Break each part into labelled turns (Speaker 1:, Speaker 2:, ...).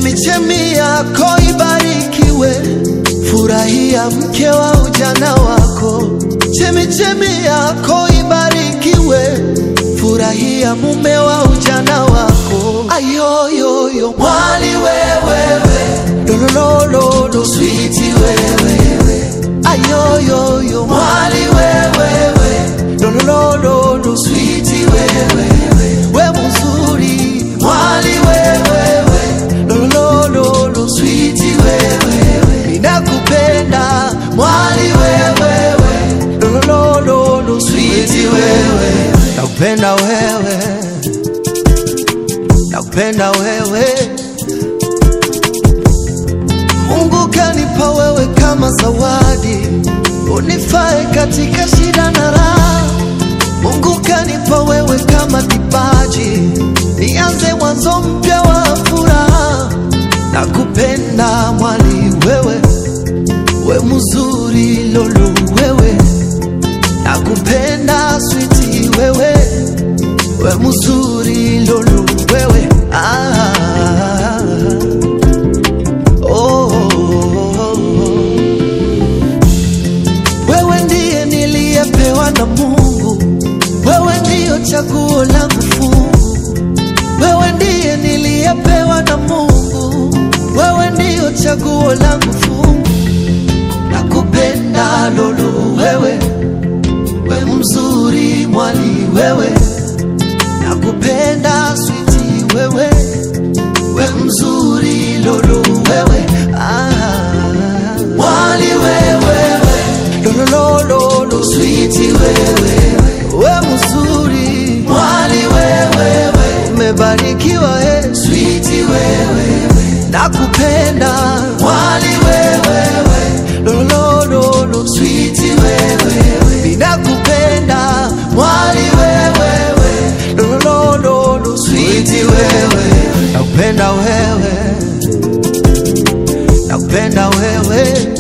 Speaker 1: chemichemi yako ibarikiwe, furahia mke wa ujana wako. Chemichemi yako ibarikiwe, furahia mume wa ujana wako. Ayoyoyo mwali wewewe, lolololo switi wewewe, ayoyoyo mwali wewewe, lolololo switi wewewe, we mzuri mwali wewewe, lolololo switi wewewe, ninakupenda mwali wewewe, lolololo switi wewe, nakupenda wewe, nakupenda wewe. Mungu kanipa wewe kama zawadi, unifae katika shida na raha. Mungu kanipa wewe kama kipaji, nianze mwanzo mpya wa furaha. Nakupenda mwali wewe, we mzuri lolu wewe, nakupenda switi wewe, we mzuri lolu wewe ah. Oh, wewe ndiye niliyepewa na Mungu, wewe ndiyo chaguo langu fungu, wewe ndiye niliyepewa na Mungu, wewe ndiyo chaguo langu fungu, nakupenda lolo wewe, we mzuri mwali wewe, nakupenda switi wewe we mzuri lolo wewe ah. mwali wewewe lolololo switi wewe we mzuri mwali wewewe umebarikiwa he switi wewe nakupenda mwali wewewe lolololo switi wewe ninakupenda mwali wewewe lolololo switi wewe nakupenda wewe nakupenda wewe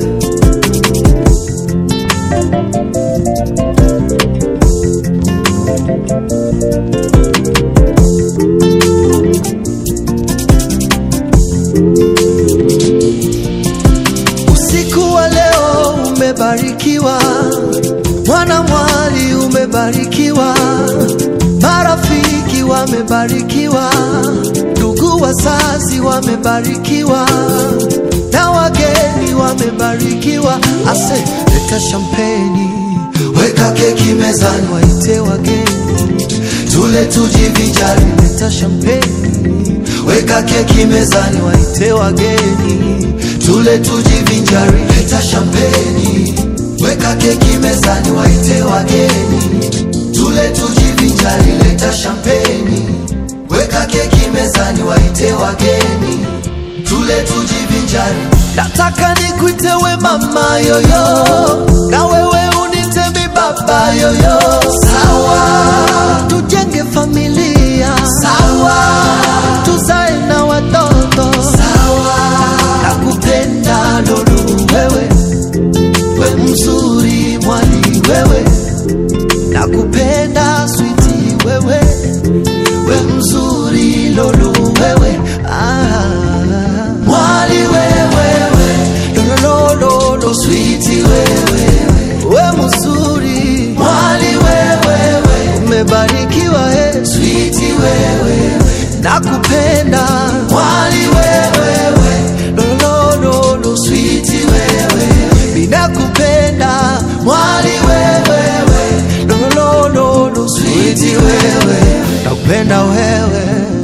Speaker 1: usiku wa leo umebarikiwa mwana mwali umebarikiwa marafiki wamebarikiwa ndugu wazazi wamebarikiwa na wageni wamebarikiwa ase leta shampeni weka keki mezani waite wageni tule tujivinjari leta shampeni weka keki mezani waite wageni tule tujivinjari leta shampeni weka keki mezani waite wageni tule tujivinjari leta shampeni weka keki mezani waite wageni tule tujivinjari nataka nikuite we mama yoyo na wewe unite mi baba yoyo sawa tujenge familia sawa tuzae na watoto sawa nakupenda lolu wewe we mzuri mwali wewe nakupenda switi wewe we mzuri lolu wewe ah. mwali wewewe lolololo switi wewe we mzuri mwali wewewe umebarikiwa he switi wewe nakupenda mwali wewewe lolololo switi wewe ninakupenda mwali wewewe lolololo switi wewe nakupenda wewe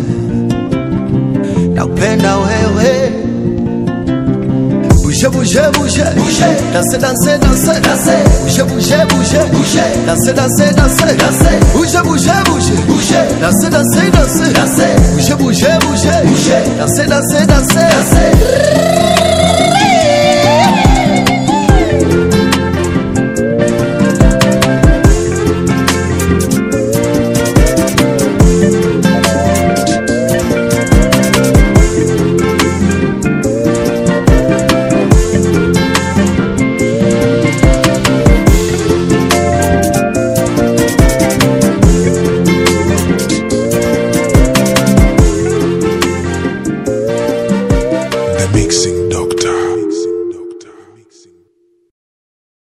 Speaker 1: nakupenda wewe Bouge, bouge, bouge, bouge, danser, danser, danser, danser, bouge, bouge, bouge, bouge, danser, danser, danser, danser, bouge, bouge, bouge, bouge, danser, danser, danser, danser, bouge, bouge, bouge, bouge, danser, danser, danser, danser.